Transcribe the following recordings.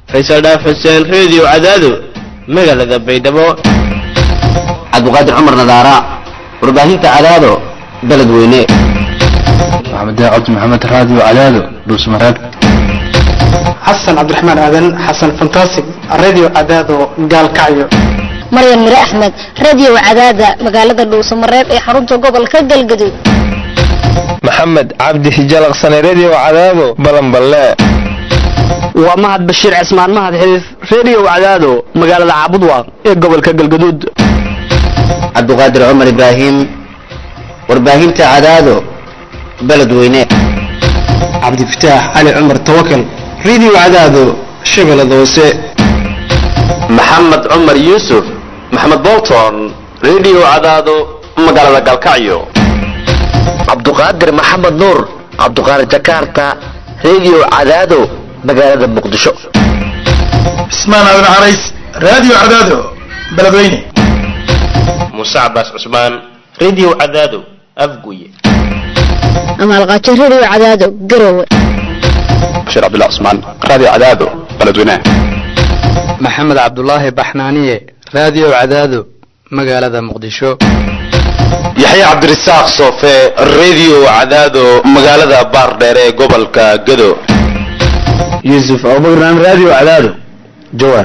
faysal dhaaf xuseen reediyo cadaado magaalada baydhabo cabdiqaadir cumar nadaara warbaahinta cadaado beled weyne maxamed cabdi maxamed raadiyo cadaado dhuusmareeb xasan cabdiraxmaan aadan xasan fantastic radio cadaado gaalkacyo maryan mire axmed radio cadaada magaalada dhuusamareeb ee xarunta gobolka galgaduud maxamed cabdi hijalaqsane redio cadaado balanballe waa mahad bashiir cismaan mahad xiriif redio cadaado magaalada caabudwaaq ee gobolka galgaduud cabdiqaadir cumar ibraahim warbaahinta cadaado beled weyne cabdifataax cali cumar tawakal radio cadaado shabeellada hoose maxamed cumar yuusuf maxamed bolton redio cadaado magaalada galkacyo cabduqaadir maxamed nuur cabduqaadir jakarta redio cadaado magaalada muqdisho cismaan aadan carays radio cadaado beledweyne muuse cabaas cusmaan redio cadaado afguye amaalqaajo radio cadaado garowe bashiir cabdullah cusmaan radio cadaado beledweyne maxamed cabdulaahi baxnaaniye radio cadaado magaalada muqdisho yaxya cabdirasaaq soofe redio cadaado magaalada baardheer ee gobolka gado yuusuf abubakran radio cadaado jawaar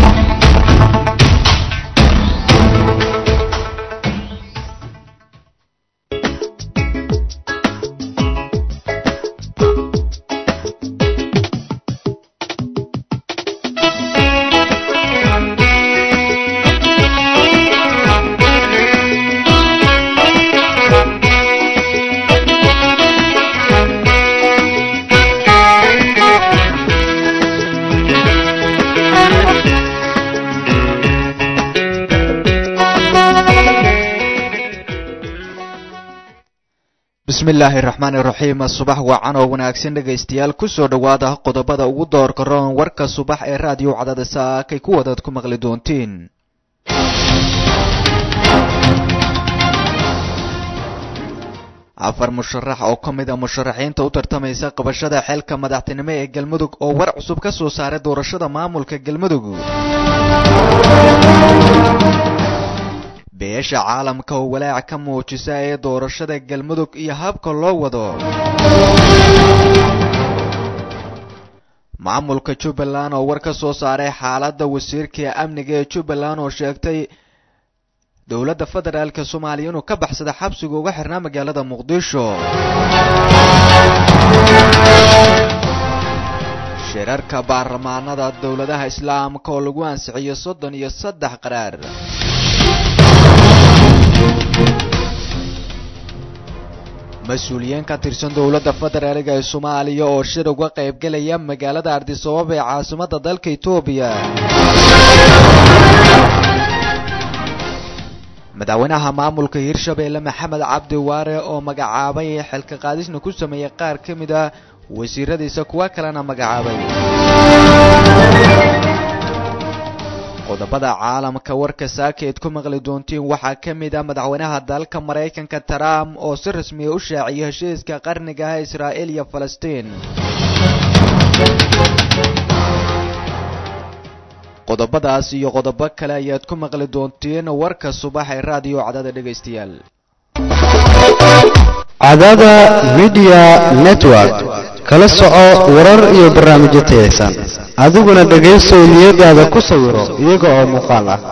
bismillaahi raxmaani raxiim subax wacan oo wanaagsan dhegaystayaal kusoo dhowaada qodobada ugu doorka roon warka subax ee raadiyo cadada saakay kuwadaad ku maqli doontiin afar musharax oo ka mid a musharaxiinta u tartamaysa qabashada xeelka madaxtinimo ee galmudug oo war cusub ka soo saaray doorashada maamulka galmudug beesha caalamka oo walaac ka muujisa ee doorashada galmudug iyo habka loo wado maamulka jubbaland oo war ka soo saaray xaaladda wasiirka amniga ee jubbaland oo sheegtay dowladda federaalk soomaaliya inuu ka baxsada xabsiga uga xirnaa magaalada muqdisho shirarka baarlamaanada dowladaha islaamka oo lagu ansixiyo soddon iyo saddex qaraar mas-uuliyiin ka tirsan dowladda federaaliga ee soomaaliya oo shir uga qaybgelaya magaalada ardisabab ee caasimadda dalka etoobiya madaxweynaha maamulka hirshabeelle maxamed cabdi waare oo magacaabay xilka qaadisna ku sameeyey qaar ka mid ah wasiiradiisa kuwa kalena magacaabay qodobada caalamka warka saakeed ku maqli doontiin waxaa ka mid ah madaxweynaha dalka maraykanka trump oo si rasmiya u shaaciyay heshiiska qarniga ah israa'il iyo falastiin qodobadaas iyo qodobo kale ayaad ku maqli doontiin warka subax ee raadiyo cadada dhegaystayaal cadada midiya network kala soco warar iyo barnaamijyo tayaysan adiguna dhegaysow niyadaada ku sawiro iyaga oo muuqaal ah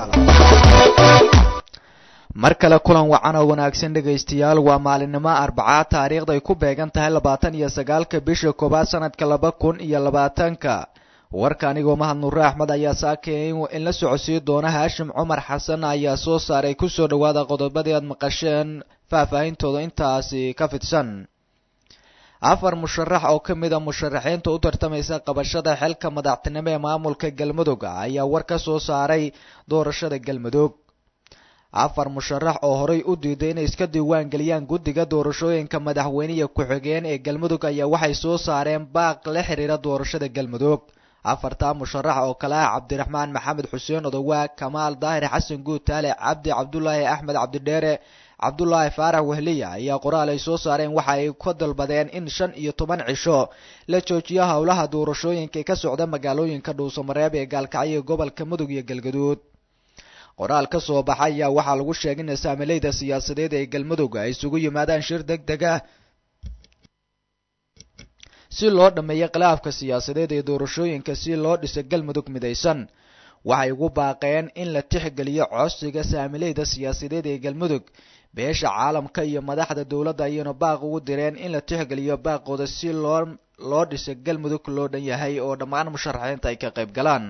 mar kale kulan wacan oo wanaagsan dhegaystayaal waa maalinimo arbacaa taariikhda ay ku beegan tahay labaatan iyo sagaalka bisha koowaad sanadka laba kun iyo labaatanka warka anigoo mahad nuure axmed ayaa saakay in la socodsiin doona haashim cumar xasan ayaa soo saaray kusoo dhowaada qodobadii aad maqasheen faahfaahintooda intaasi ka fidsan afar musharax oo ka mid a musharaxiinta u tartamaysa qabashada xilka madaxtinimo ee maamulka galmudug ayaa war ka soo saaray doorashada galmudug afar musharax oo horay u diiday inay iska diiwaan geliyaan guddiga doorashooyinka madaxweyne iyo ku-xigeen ee galmudug ayaa waxay soo saareen baaq la xiriira doorashada galmudug afartaa musharax oo kale ah cabdiraxmaan maxamed xuseen odowaa kamaal daahir xasan guutaale cabdi cabdulaahi axmed cabdidheere cabdulaahi faarax wehliya ayaa qoraal ay soo saareen waxa ay ka dalbadeen in shan iyo toban cisho la joojiyo howlaha doorashooyinka ee ka socda magaalooyinka dhuusamareeb ee gaalkacyo ee gobolka mudug iyo galgaduud qoraal ka soo baxa ayaa waxaa lagu sheegay in saamileyda siyaasadeed ee galmudug ay isugu yimaadaan shir deg deg ah si loo dhammeeyo khilaafka siyaasadeed ee doorashooyinka si loo dhiso galmudug midaysan waxay ugu baaqeen in la tixgeliyo codsiga saamileyda siyaasadeed ee galmudug beesha caalamka iyo madaxda dowladda ayayna baaq ugu direen in la tixgeliyo baaqooda si loo loo dhiso galmudug loo dhan yahay oo dhammaan musharaxiinta ay ka qayb galaan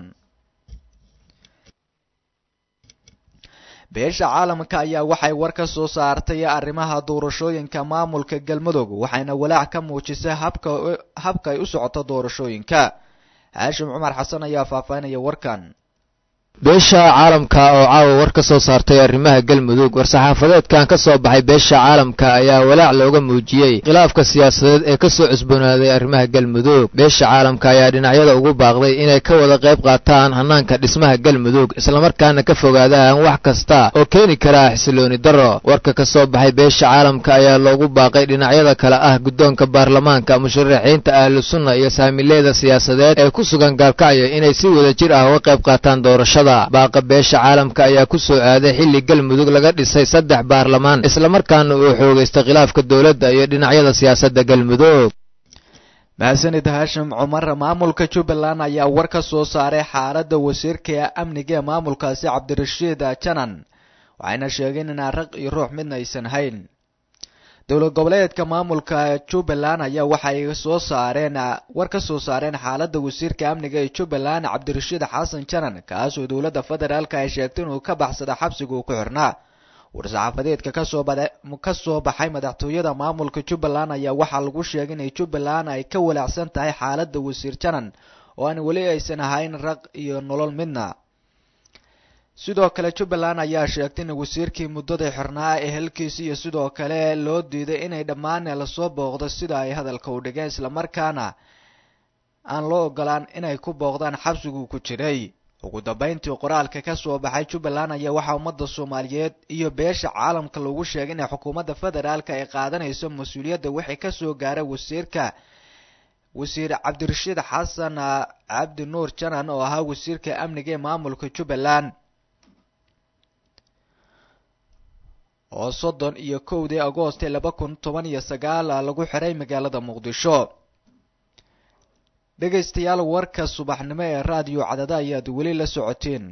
beesha caalamka ayaa waxay war ka soo saartay arrimaha doorashooyinka maamulka galmudug waxayna walaac ka muujisay habka habka ay u socoto doorashooyinka haashim cumar xasan ayaa faahfaahinaya warkan beesha caalamka oo caawa war ka soo saartay arrimaha galmudug war-saxaafadeedkan ka soo baxay beesha caalamka ayaa walaac looga muujiyey khilaafka siyaasadeed ee kasoo cusboonaaday arrimaha galmudug beesha caalamka ayaa dhinacyada ugu baaqday inay ka wada qayb qaataan hanaanka dhismaha galmudug islamarkaana ka fogaadaan wax kasta oo keeni kara xisilooni darro warka ka soo baxay beesha caalamka ayaa loogu baaqay dhinacyada kale ah guddoonka baarlamaanka musharaxiinta ahlu sunna iyo saamileeda siyaasadeed ee ku sugan gaalkacyo inay si wada jir ah uga qayb qaataan doorashada baaqa beesha caalamka ayaa ku soo aaday xilli galmudug laga dhisay saddex baarlamaan islamarkaana uu xoogaystay khilaafka dowladda iyo dhinacyada siyaasadda galmudug mahadsanid haashim cumar maamulka jubbaland ayaa war ka soo saaray xaaladda wasiirka amniga ee maamulkaasi cabdirashiid janan waxayna sheegeen inaan raq iyo ruux midna aysan hayn dowlad goboleedka maamulka jubbaland ayaa waxay soo saareen war ka soo saareen xaaladda wasiirka amniga ee jubbaland cabdirashiid xasan janan kaasoo dowladda federaalka ay sheegtay inuu ka baxsada xabsiga uu ku xirnaa war-saxaafadeedka kasoo ka soo baxay madaxtooyada maamulka jubbaland ayaa waxaa lagu sheegay inay jubbaland ay ka walaacsan tahay xaaladda wasiir janan oo aan weli aysan ahayn raq iyo nolol midna sidoo kale jubbaland ayaa sheegtay in wasiirkii muddada xirnaa ee halkiisi iyo sidoo kale loo diiday inay dhammaan lasoo booqdo sida ay hadalka u dhigeen islamarkaana aan loo ogolaan inay ku booqdaan xabsiguu ku jiray ugu dambeyntii qoraalka ka soo baxay jubbaland ayaa waxaa ummadda soomaaliyeed iyo beesha caalamka lagu sheegay inay xukuumadda federaalka ay qaadanayso mas-uuliyadda wixii kasoo gaaray wasiirka wasiir cabdirashiid xasan cabdi nuur janan oo ahaa wasiirka amniga ee maamulka jubbaland oo soddon iyo kowdii agoost ee laba kun toban iyo sagaal lagu xiray magaalada muqdisho dhegaystayaal warka subaxnimo ee raadiyo cadada ayaad weli la socoteen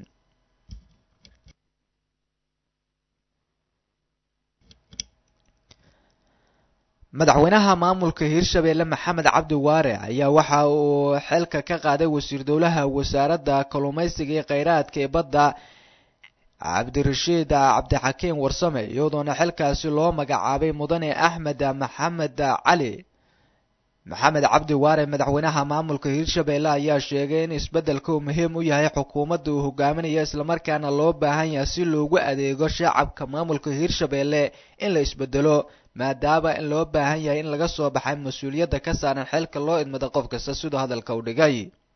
madaxweynaha maamulka hirshabeelle maxamed cabdi waare ayaa waxa uu xilka ka qaaday wasiir dowlaha wasaaradda kalluumaysiga iyo kheyraadka ee badda cabdirashiid cabdixakiim warsame iyadoona xilkaasi loo magacaabay mudane axmed maxamed cali maxamed cabdi waare madaxweynaha maamulka hirshabeelle ayaa sheegay in isbeddelka uu muhiim u yahay xukuumadda uu hogaaminayo islamarkaana loo baahan yahay si loogu adeego shacabka maamulka hirshabeelle in la isbedelo maadaama in loo baahan yahay in laga soo baxay mas-uuliyadda ka saaran xilka loo idmada qof kasta siduu hadalka u dhigay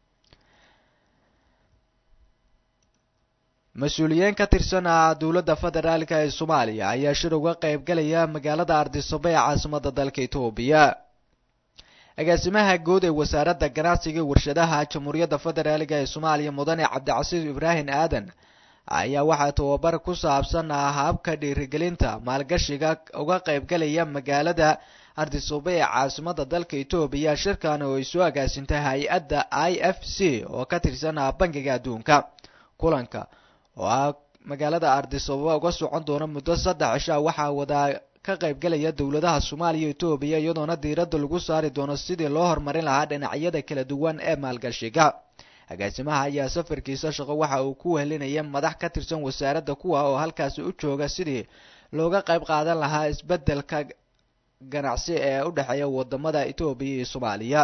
mas-uuliyiin ka tirsan dowladda federaalka ee soomaaliya ayaa shir uga qayb galaya magaalada ardisabo ee caasimada dalka etoobiya agaasimaha guud ee wasaaradda ganacsiga iyo warshadaha jamhuuriyadda federaalka ee soomaaliya mudane cabdicasiis ibraahim aadan ayaa waxaa tababar ku saabsan habka dhiirigelinta maalgashiga uga qayb galaya magaalada ardisabo ee caasimada dalka etoobiya shirkan oo ay soo agaasintay hay-adda i f c oo ka tirsan bangiga adduunka kulanka oo ah magaalada ardisababa uga socon doona muddo saddex cisha waxaa wadaa ka qayb galaya dowladaha soomaaliya etoobiya iyadoona diiradda lagu saari doono sidii loo horumarin lahaa dhinacyada kala duwan ee maalgashiga agaasimaha ayaa safarkiisa shaqo waxa uu ku wehelinaya madax ka tirsan wasaaradda kuwa oo halkaasi u jooga sidii looga qayb qaadan lahaa isbeddelka ganacsi ee u dhexeeya wadamada etoobiya iyo soomaaliya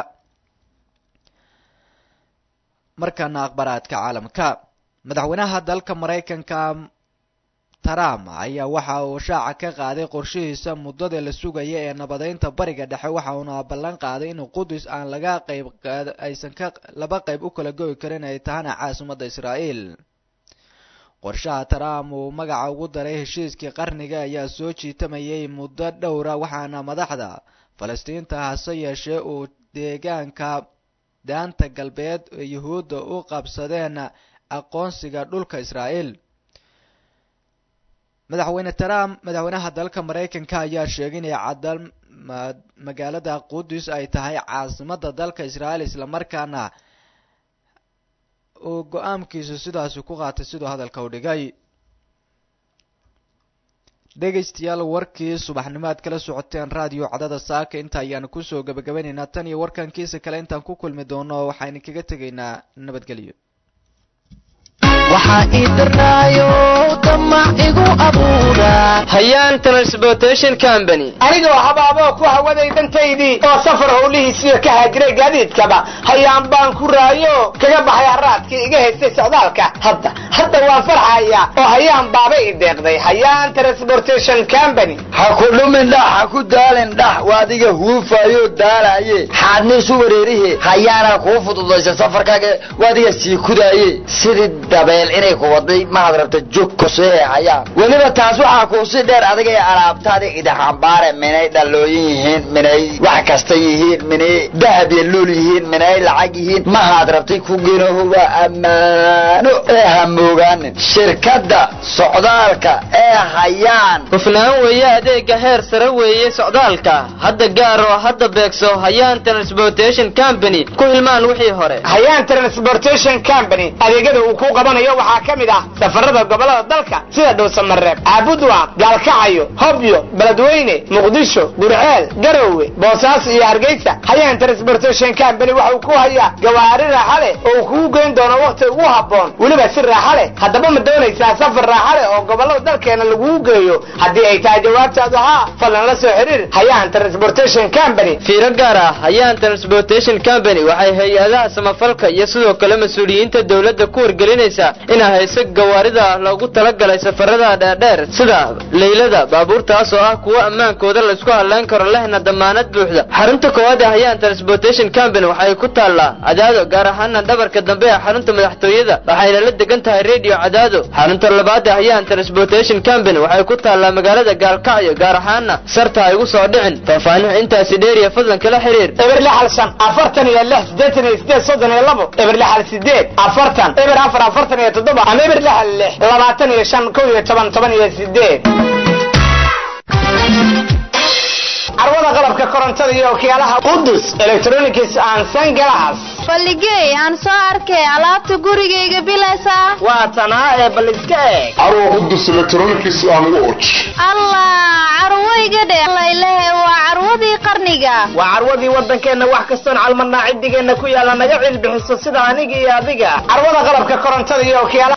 markana akhbaraadka caalamka madaxweynaha dalka maraykanka trump ayaa waxa uu shaaca ka qaaday qorshihiisa muddada la sugaya ee nabadeynta bariga dhexe waxa uuna ballan qaaday in qudus aan laga qayb aysan ka laba qayb u kala goyi karin ay tahana caasimadda israa'iil qorshaha trump uu magaca ugu daray heshiiskii qarniga ayaa soo jiitamayay muddo dhowra waxaana madaxda falastiinta hase yeeshee uu deegaanka daanta galbeed ee yuhuudda u qabsadeen aqoonsiga dhulka israa'iil madaxweyne trump madaxweynaha dalka maraykanka ayaa sheegay inay cadal magaalada qudus ay tahay caasimada dalka israa'iil islamarkaana uu go-aankiisu sidaasi ku qaatay siduu hadalka u dhigay dhegaystayaal warkii subaxnimo aad kala socoteen raadiyo cadada saaka inta ayaanu kusoo gabagabanaynaa tan iyo warkankiisa kale intaan ku kulmi doono waxaynu kaga tegaynaa nabadgelyo waxaa ii darnaayo damac igu abuura hayaan transportation company anigoo habaaboo ku hawaday dantaydii oo safar howlihiisiyo ka haajiray gaadiidkaba hayaan baan ku raayo kaga baxay haraadkii iga haystay socdaalka hadda hadda waan farxaya oo hayaan baaba i deeqday hayaan transportation company ha ku dhumin dhax ha ku daalin dhax waadiga huufayo daalaye xaadniisu wareerihe hayaana kuu fududaysa safarkaaga waadiga sii kudaaye sidii dabeel inay ku waday mahad rabta jog kosee hayaan weliba taas waxaa kuusi dheer adiga ee alaabtaada idaxambaare minay dhallooyin yihiin minay wax kasta yihiin minay dahab iyo luul yihiin minay lacag yihiin mahaad rabtay ku genoho waa ammaano ee hamoogaanin shirkadda socdaalka ee hayaan hufnaan weeye adeega heer sare weeye socdaalka hadda gaar oo hadda beegso hayaan transportation company ku hilmaan wixii hore hayaan transportation company adeegyada uu ku qabanayo waxaa ka mid ah safarada gobolada dalka sida dhowsamareeb caabudwa gaalkacayo hobyo beledweyne muqdisho gurceel garowe boosaaso iyo hargeysa hayaan transportation company waxa uu ku hayaa gawaari raaxa leh oo uu kugu geyn doono wakhti ugu habboon weliba si raaxa leh haddaba ma doonaysaa safar raaxa leh oo gobolada dalkeena lagugu geeyo haddii ay tahay jawaabtaadu haa fadlan la soo xiriir hayaan transportation company fiiro gaar ah hayaan transportation company waxay hay-adaha samafalka iyo sidoo kale mas-uuliyiinta dowladda ku wargelinaysaa inaa hayso gawaarida loogu talagalay safarada dheerdheer sida leylada baabuurtaas oo ah kuwo ammaankooda laysku hadlayn karo lehna damaanad buuxda xarunta koowaad ee hayaan transportation company waxay ku taallaa cadaado gaar ahaana dhabarka dambe ee xarunta madaxtooyada waxayna la degan tahay radio cadaado xarunta labaad ee hayaan transportation company waxay ku taallaa magaalada gaalkacyo gaar ahaana sarta ha igu soo dhicin faahfaahin intaasi dheeriya fadlan kala xiriir eber lixal shan afartan iyo lix siddeetan iyo sideed soddon iyo labo eber lixal sideed afartan eber afar afartan iyo toddoba ama eber lixal lix labaatan iyo shan kow iyo toban toban iyo sideed carwada qalabka korontada iyo okiyaalaha qudus electronics and sunglass balligey aan soo arkay alaabta gurigayga bilaysa waa tanaa ee bal iska eeg carwo qudus electronics and watch allah carwoyga dhe laylehe waa carwadii qarniga waa carwadii waddankeenna wax kastoon calmarnaa ciddigeenna ku yaalla naga cilbixiso sida aniga iyo adiga carwada qalabka korontada iyo okiyaalaha